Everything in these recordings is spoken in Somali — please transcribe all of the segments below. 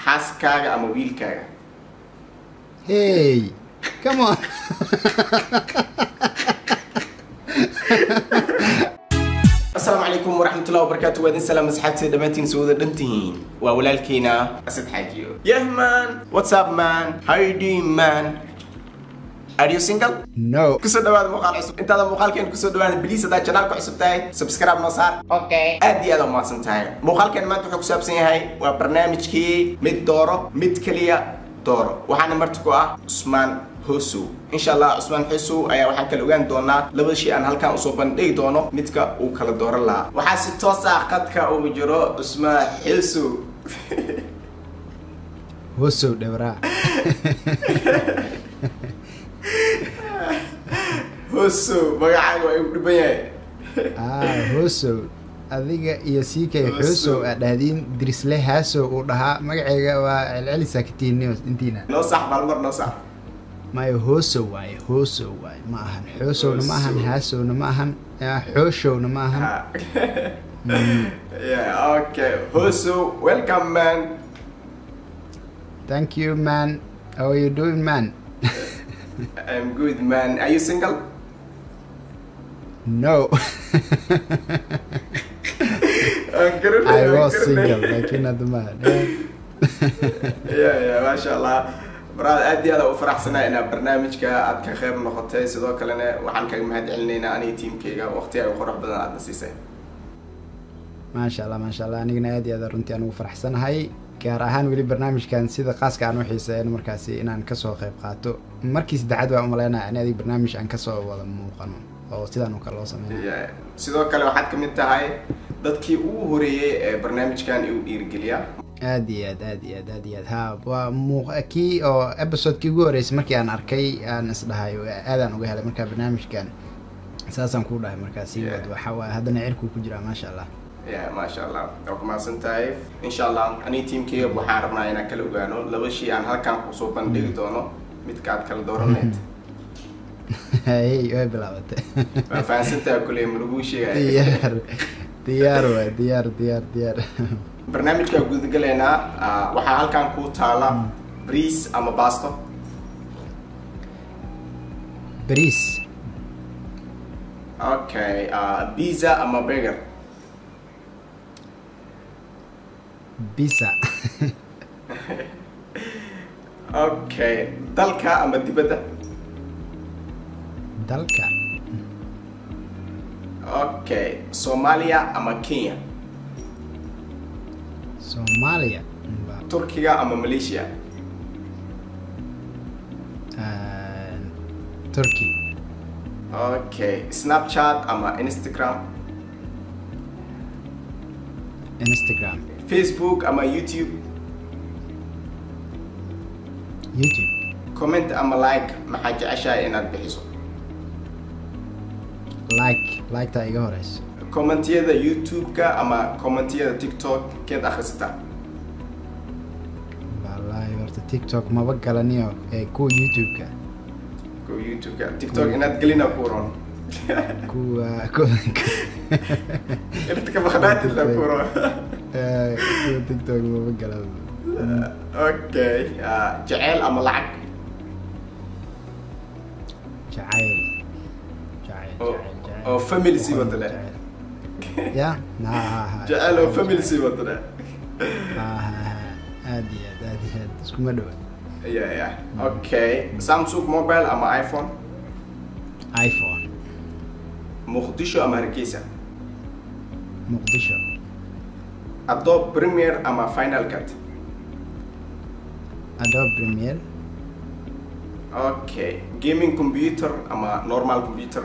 xaaskaaga ama wiilkaaga hey come on asalaamu calaykum waraxmatullahi wabarakaatu waa idin salaam asxaabtida dhammaantiin soo wada dhan tihiin waa walaalkiina asad xaajiyo yah man what's up man how you doing man are you single no kusoo dhawaada muuqaal cusub intaada muuqaalkeen kusoo dhawaada biliis haddaad janaalka cusub tahay subscribe noo saar Okay. aad iyo aad u mahadsan tahay muuqaalkeen maanta wuxuu ku saabsan yahay waa barnaamijkii mid dooro mid keliya dooro waxaana marti ku ah cusmaan hosow insha allah cusmaan hosow ayaa waxaan kala ogaan doonaa labada shay aan halkan usoo bandhigi doono midka uu kala dooran lahaa waxaa si toos ah qadka ugu jiro cusmaan hosow hosow dhewraa hosow magacaaga waa igu dhiban yahay ah hosow adiga iyo ck Hosow. xosow aa dhahdiin dirisle haasow uu dhahaa magacayga waa celcelisaa katiinios intiina noo sax maalmar noo sax maya hosow waaye hosow waaye ma ahan xoosowna ma ahan Hosow. haasowna ma ahan ah, xooshowna ma ahan yeah okay hosow welcome man thank you man how are you doing man I'm good man are you single no Aan garanay, i aan was garanay. single laakiin hadda ma ya ya maasha allah baraad aad iyo aad u faraxsanaa inaad barnaamijka aad ka qayb noqotay sidoo kalena waxaan kaga mahad celinaynaa aniga tiimkayga waqti ay qurux badan aadna siisay maasha allah maasha allah anigana aad iyo aad runtii aan ugu faraxsanahay gaar ahaan weli barnaamijkan sida khaaska aan u xiiseeyan markaasi inaan kasoo qayb qaato markii saddexaad baan umaleynaya in adig barnaamij aan kasoo wada muuqano oo sidaan oo kale loo sameynayo Ya, sidoo kale waxaad ka mid tahay dadkii ugu horeeyey ee barnaamijkan igu dhiirigeliya aad iyo aad aad iyo aad aad iyo aad ha waa muuq kii oo episodekii ugu horreysay markii aan arkay aan isdhahay aadaan uga helay markaa barnaamijkan saasaan kuu dhahay markaasi Yeah. wad waxa waaye haddana cirkuu ku jiraa maasha allah ya maasha allah waa ku mahadsan tahay insha allah aniga tiimkayga waxaan rabnaa inaan kala ogaano laba shay aan halkan kusoo bandhigi doono midka aad kala dooranayd hey way bilaabatay waa fahansantaha kuley ma laguu sheegaya diyaar diyaar waay diyaar diyaar diyaar barnaamijka gudagalaynaa ah, waxaa halkan ku taala briis ama basto bariis okay ah, pizza ama burger bisa okay dalka ama dibadda dalka okay soomaaliya ama kenya soomaaliya Ba- turkiga ama malaysia ah, turkey okay snapchat ama instagram instagram facebook ama youtube youtube comment ama like maxaa jeceshahay inaad bixiso like like-taa iga horeyso commentiyada youtube-ka ama commentiyada tiktok keed akhrisataa wallaahi horta tiktok maba galaniyo ee kuwa youtube-ka ko youtube-ka tiktok inaad gelina ku ron kuwa kuwa inaad ka maqnaatid la ku ron eh, kuwa tiktok maba galan okay ah, jeceyl ama lacag jacayl jacayl oo jacayl jacayl oo family sii wada leh Jacayl. ya ha ha ha jeceyl oo family sii wada leh ha ha ha aad iyo aad aad iyo aad iskuma dhowa ya ya okay samsung mobile ama iphone iphone muqdisho ama hargeysa muqdisho adobe premier ama final cut adobe premier okay gaming computer ama normal computer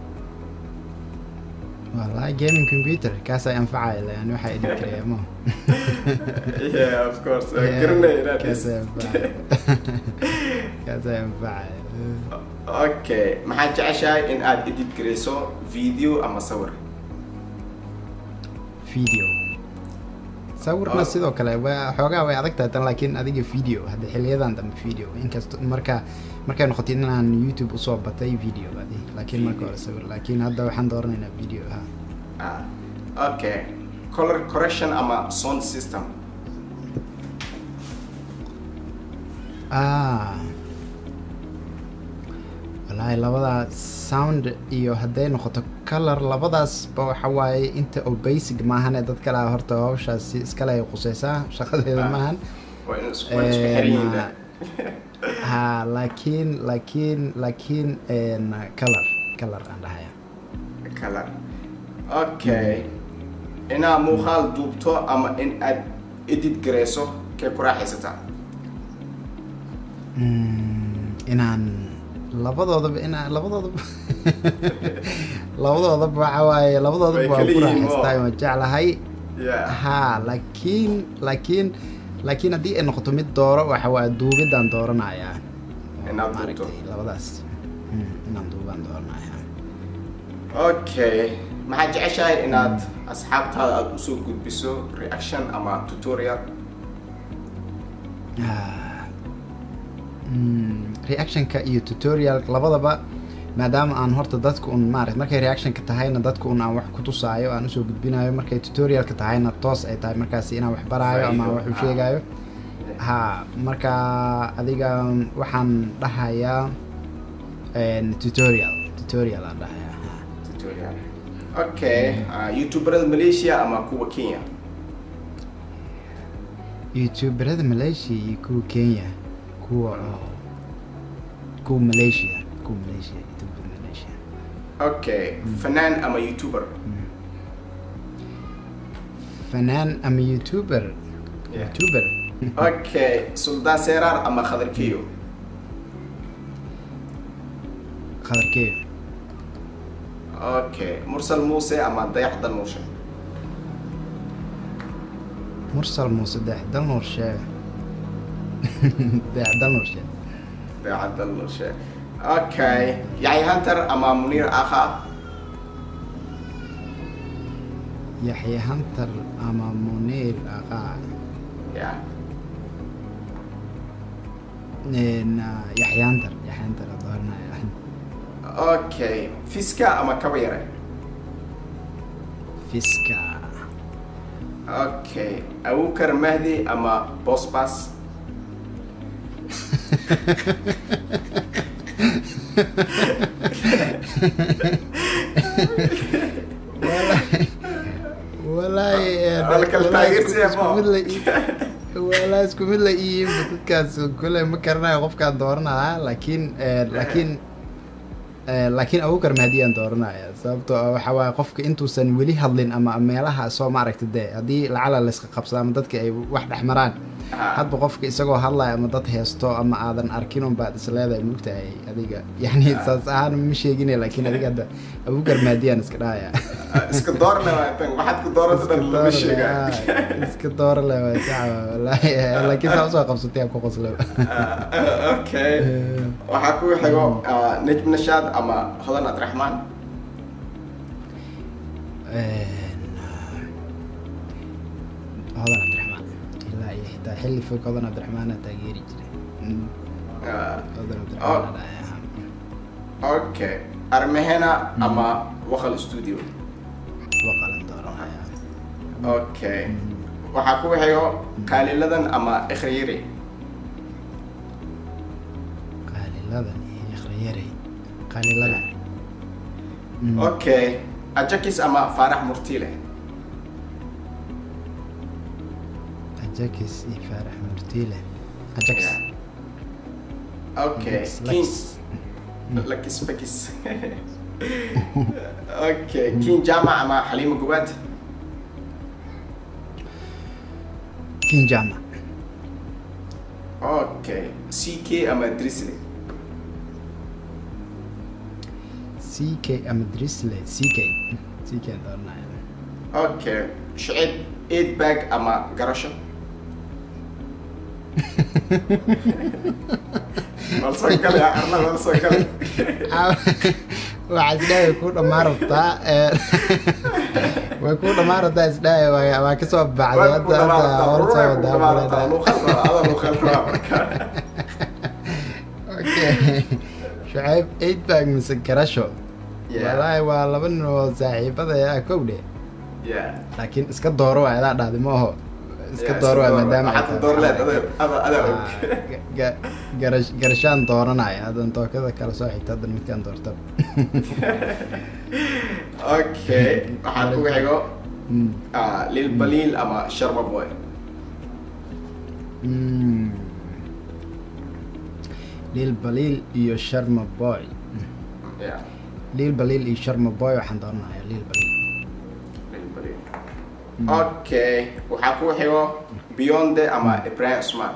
wallahi gaming computer kaasay anfacaya lan waxaa edit karaya mo yeah of course garanay inaad kaasay anfacaya kaasay anfacaya okay maxaad jeceshahay in aad edit garayso video ama sawir video sawirna Oh. sidoo kale waa xoogaa way adag tahay tan laakiin adiga video hadda xiliyadan dambe video inkasta marka markay noqotay inaan youtube usoo batay video adi laakiin marka hore sawir laakiin hadda waxaan dooranaynaa video ha ah okay color correction ama sound system ah wallaahi labadaa sound iyo hadday noqoto color labadaasba waxa waaye inta oo basic maahane dad kale a horta hawshaasi iskale ay quseysaa shaqadeeda Ah. maahan waa in isku waa in isku xiran yihiin Een, ha laakiin laakiin laakiin een, color color aan dhahaya kala okay inaad muuqaal duubto ama in aad edit gareyso kee ku raaxaysataa Mm, inaan labadoodaba inaan labadoodaba labadoodaba waxa waaye labadoodaba Way waa kala ku yihiin raaxaystaa oo. waan jeclahay yeah ha laakiin laakiin laakiin haddii ay noqoto mid dooro waxa waa duubidaan dooranayaa Inaad duubto. Maaragtay, labadaas Mm, inaan duubaan dooranayaa okay maxaad jeceshahay inaad asxaabtaada aada usoo gudbiso reaction ama tutorial Ah, mm, reactionka iyo tutorial labadaba maadaama aan horta dadka un maarata markay reactionka tahayna dadka un aan wax ku tusaayo aan usoo gudbinayo markay tutorialka tahayna toos ay tahay markaasi inaan wax baraayo ama Faa'iido, wax u ah. sheegayo ha marka adiga waxaan dhahayaa een, tutorial tutorial aan dhahayaa ha. tutorial okay uh, youtuberada malaysia ama kuwa kenya youtuberada malaysia iyo kuwa kenya kuwa oo kuwa malaysia kuwa malaysia youtuber malaysia okay fanaan ama youtuber fanaan ama youtuber Yeah. youtuber okay suldaan seeraar ama khadarkiyo qadarkeeyo okay mursal muuse ama dayax dalmuushe mursal muuse deex dalnuurshe deex dalnuurshe dayax dalmuushe okay yaxya hunter ama muniir akha yaxya hantar ama muniir aqaa yeah Een, ah, yaxya hantar yaxya hantar aa dooranaya okay fiska ama kaba yare fiska okay abukar mahdi ama bosbas Walahi- walahi een, Waa kala walahi isku- taageersan isku yahay, mid la ii- walahi isku mid la iyiinba dadkaas kule ma garanayo qofkaan dooranaya laakiin een, laakiin een, laakiin abukar mahdiyaan dooranaya sababtoo ah waxa waaye qofka intuusan weli hadlin ama meelaha soo maaragta dee haddii lacala layska qabsado ama dadka ay wax dhex maraan Ah. hadba qofka isagoo hadlaya ama dad heesto ama aadan arkin un baad isleedahay mugtahay adiga yani saas ahaan ma sheegine laakiin adiga hadda abukar maadiyaan iska dhahaya iska doorna waatan waxaad ku dooranta dhan lama sheega iska doora le waa saca wallaahi laakiin saa usoo qabsatay aan ku qoslo okay waxaa ku xigo ah, najm nashaad ama hodan abdiraxmaan hodan cabdiraxmaan ilaa iyo xitaa xilli fog hodan cabdiraxmaana taageeri jiray Mm, Ah, hodan Oh. cabdiraxmaan dhahay okay armehena ama wakal studio waqalan dooranaya okay waxaa ku xigo qaaliladan ama ikhriyiri qaaliladan iyo ikhriyarey qaaliladan Mm. okay ajakis ama faarax murtiile ajakis iyo faarax murtiile ajakis okay Lex- king Lex. lakis fakis okay king jaamac ama xaliimo gubaad king jama okay ck ama drisley c k ama drisley c k c k dooranaya okay shicib eight bag ama garasho walsoo gale arla walsoo gale waxaa isdhahay ku dhamaan rabtaa ee, way ku dhamaan rabtaa isdhahay waa waa kasoo baxday Waa ku hadda hadda dhamaanataa, hor ruuxa soo ku dhamaanataa, wadaa luuqad waa, ada luuqad waa marka. okay shucayb eight bag mise garasho Yeah. walaahi waa laba nin oo saaxiibada ah kowdhe Yeah. laakiin iska dooro waa idaa dhahday ma aho iska door waa maadaama ay waxaad tahay door leed waxaa ada ada og Ah, ga- garash garashaan dooranaya haddan tookada kala soo xigta haddan midkaan doorta okay waxaa kugu xigo Mm. ah, lil baliil ama sharma boy Mm. lil baliil iyo sharma boy yeah lil baliil iyo sharma boy waxaan dooranayaa lil baliil lil baliil okay waxaa kugu xigo beyonde ama ibrahim usman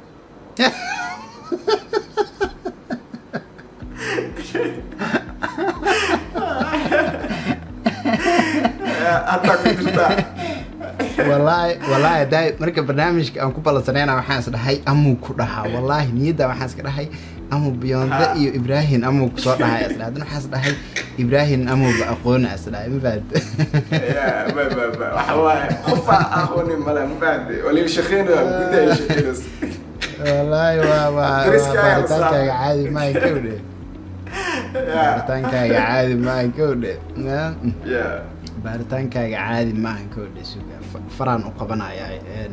hadda ku jirtaa wallaahi wallaahi haddaa marka barnaamijka aan ku ballansanayna waxaan is dhahay amuu ku dhahaa wallaahi niyadda waxaan iska dhahay amuu biyonde Ha. iyo ibraahin amuu kusoo dhahay is dhahay haddana waxaan is dhahay ibraahin amuuba aqoona is dhahay ma fahamte Yeah, ma ma ma waxa waaye qofa aqoonin male ma fahamtay waliba shaqeynaya gudaha shaqeynaysa wallaahi waa waa waa Dariska ayaa la baaritaankaaga saaray. caadi maaha kowdhe Yeah, baaritaankaaga caadi maaha kowdhe Ma- yeah. baaritaankaaga caadi maaha kowdhe suga Fa- faraan u qabanaya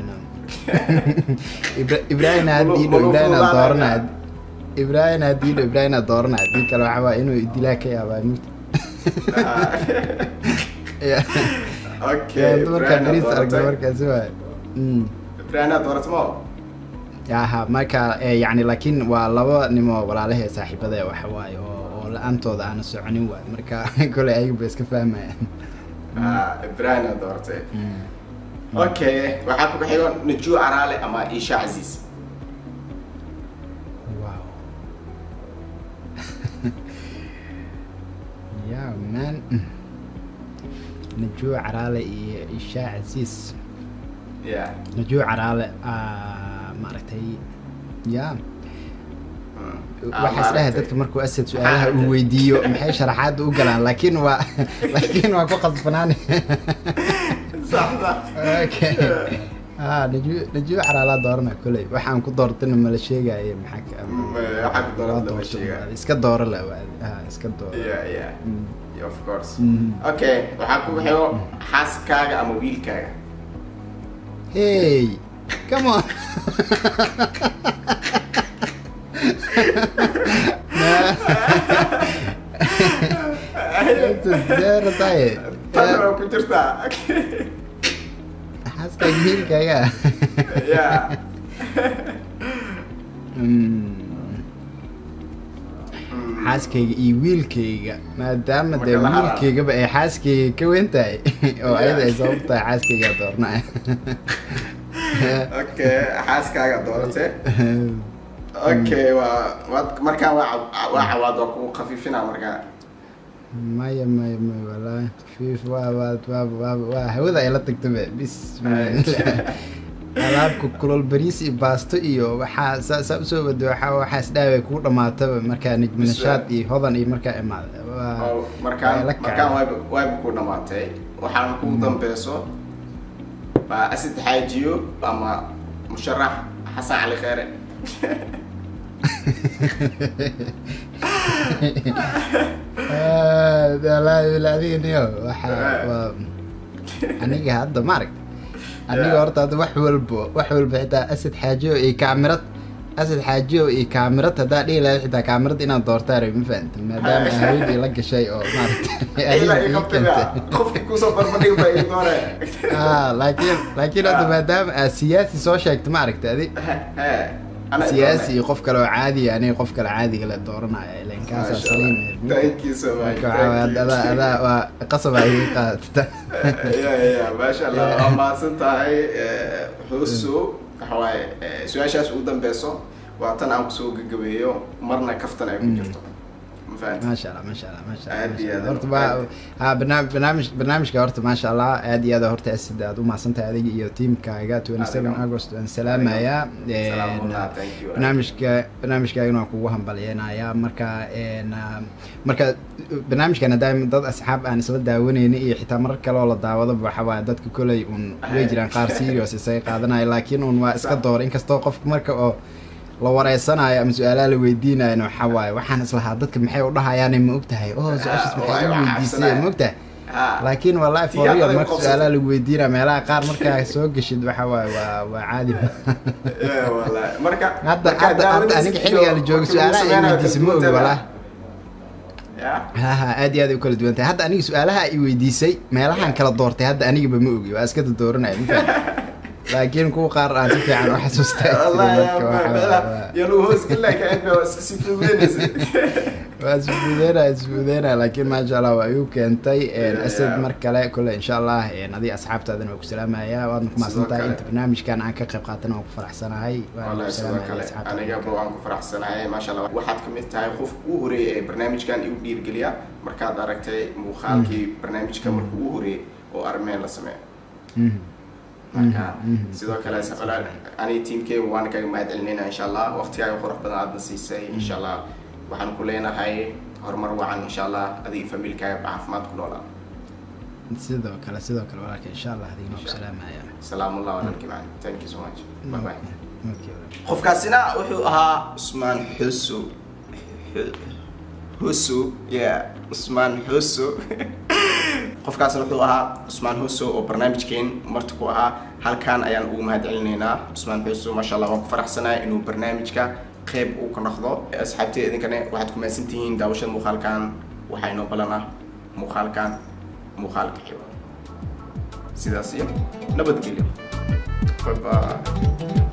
ibraahin hadiidho Malu- malu ibraahin fududaanaya. dooranaya ibraahin hadiidho ibraahin dooranaya hadii kale waxaa waa inuu dilaa ka yaabaa mid Okay, markaa Brian beriis aad aragna dooratay. markaasi waay Mm. Brian aad dooratay ma? aha marka eh, yacni laakiin waa laba nimo walaalahe saaxiibada waxa waaye oo oo la-aantooda aana soconin waay marka koley ayaga ba iska fahmayaan Ah, Brian aad dooratay. Okay, waxaa ku xigo Najuu Araale ama Isha Aziz. wow yeah man najuu caraale iyo ishaa casiis Yeah. najuu caraale ah, maaragtay ya Mm. Ah, waxaa is dhahay maaragtay. dadka markuu asad su-aalaha uu weydiiyo maxay sharaxaadda u galaan laakiin waa laakiin waa ku qasbanaan Sax sax. okay ah najuu najuu caraalaa doorana koley waxaan ku doortana mala sheegaaye maxaa ka Mm, waxaa ku dooran waa lama doorto sheegaayo. iska dooro la waa ah iska dooro Yeah, yeah. Mm. Yeah, of course. Mhm. Okay, waxaa ku xigo xaaskaaga ama wiilkaaga. hey come on zero taye Tan waa ku jirtaa. xaaskaaga wiilkaaga Yeah. Mm. Mm. xaaskayga iyo wiilkayga maadaama Marka dee la hadlayo. wiilkaygaba ay xaaskayga ka weyn tahay oo Yeah. ayada ay sabab tahay xaaskayga doornaya Okay, xaaskaaga dooratay. Okay, waa waad markaan waa caw- waa cawaad waa kugu khafiifinaa markaa. maya maya maya walaahi fiif waa waa waa waa waa hawada ay la tagtaba bis alaabka kulol bariis iyo baasto iyo waxaa saa saa usoo wado waxaa waxaas dhaaway kuu dhamaataba markaa nijminashaad iyo hodan iyo markaa imaada waa Oo, markaan waa la kacay. markaan wayba wayba ku dhamaatay waxaana kugu dambeyso waa asid xaajiyo ama musharax xasan cali kheere Ah, walaahi wala adiga niyo waxaa waa aniga hadda maaragta aniga Yeah. horta hadda wax walbo wax walba xitaa asad xaajiyo iyo kaamirad asad xaajiyo iyo kaamirad haddaa dhihi lahayd xitaa kaamirad inaad doortaa rabi ma fahanta maadaama haweenii la gashay oo maaragta ilaa adiga ii ii qabtay keentay qofkii kusoo barbadhig baa ii doore ah laakiin laakiin hadda maadaama aad siyaasi soo sheegta maaragta adi He, ana siyaasi iyo qof kale oo caadiya aniga qof kale caadiga la dooranaya ilan kaasaa saliim thank you so much marka waxaa waay thank you. adaa adaa waa qasab ay iga qaadata ya ya maasha allah Yeah. waa mahadsan tahay eh, xusu waxa waaye eh, su-aashaas ugu dambeyso waa tan aan kusoo gagabeeyo marna kaftan ay ku Mm. jirto ma fahanti maasha allah maasha allah maasha allah Aad iyo maasha aad Allah. horta aad. waa ha barnaam- barnaamij barnaamijka horta maasha allah aad iyo aad horta asid aad u mahadsantahay adiga iyo tiimkaaga twenty seven Adiga. august waan salaamayaa Salaamullah, thank you. barnaamijka barnaamijkaagana waan kugu hambalyeynayaa marka een, ah, marka barnaamijkan haddaa dad asxaab aan isla daawanayni iyo xitaa marar kale oo la daawadaba waxa waaye dadka koley un way jiraan qaar serious isaga qaadanaya laakiin un waa iska Sax. door inkastoo qofka marka oo la wareysanayo ama su-aalaha la weydiinayo waxaa waaye waxaan islahaa dadka maxay u dhahayaan ma ogtahay oh su-aashaas maxay waayo, igu waa weydiisay cabsanaya. ma ogtahay Ha. laakiin wallahi Tii for real adag marka qabsatay. su-aalaha lagu weydiina meelaha qaar markaa soo geshid waxa waaye waa waa caadi Eh, wallahi. marka hadda marka hadda hadda daawadiisa aniga iyo xilligaa la joogo markii lagu su-aalaha ay sameynayo weydiisay ma kala ogi duwan wallah ya ha ha aad iyo aad ay u kala duwan tahay hadda aniga su-aalaha ay weydiisay meelahan kala doortay hadda anigaba ma ogi waa iska dooranaya ma fahamtay? laakiin kuwa qaar aan si fiican u xasuustaa wallahi marka waxa waaye waa- ya lagu hoos gelin lahaa ka waa iska sii fududeynaysa waa isfuudeynaya isfuudeynaya laakiin maasha allah waa igu keentay Yeah, asad yeah. mar kale kule insha allah adiga asxaabtaadana waa ku salaamaya waadna ku mahadsan tahay kale. inta barnaamijkan aan ka qayb qaatana waan ku faraxsanahay waana wallahi ku sidoo salaamaya kale asxaabta anigaba waan ku faraxsanahay maasha allah waxaad ka mid tahay qofka ugu horeeyay ee barnaamijkan igu dhiirgeliya markaad aragtay muuqaalkii barnaamijka markuu ugu horeeyay oo armeen la sameeyo Mhm. marka Mhm, mhm. sidoo kale walaal aniga tiimkeyga waan kaga mahad celinayna insha allah waqtigaaga qurux badan aadna siisay insha allah waxaan ku leenahay horumar wacan insha allah adiga familkaaga caafimaad ku noolaa sidoo kale sidoo kale walaalka insha allah adigna ku salaamaya salaamullah walaalkii macana thank you so much bye bye Okay. qofkaasina wuxuu ahaa usmaan xusu husu yeah usmaan xusu qofkaasna wuxuu ahaa usmaan xusu oo barnaamijkeen marti ku ahaa halkan ayaan ugu mahad celinaynaa usmaan xusu maasha allah waan ku faraxsanahay inuu barnaamijka qeyb uu ka noqdo asxaabtee idinkane waxaad ku mahadsan tihiin daawashada muuqaalkan waxaa inoo balan ah muuqaalkan muuqaalka xigo sidaas iyo nabadgelyo bye bye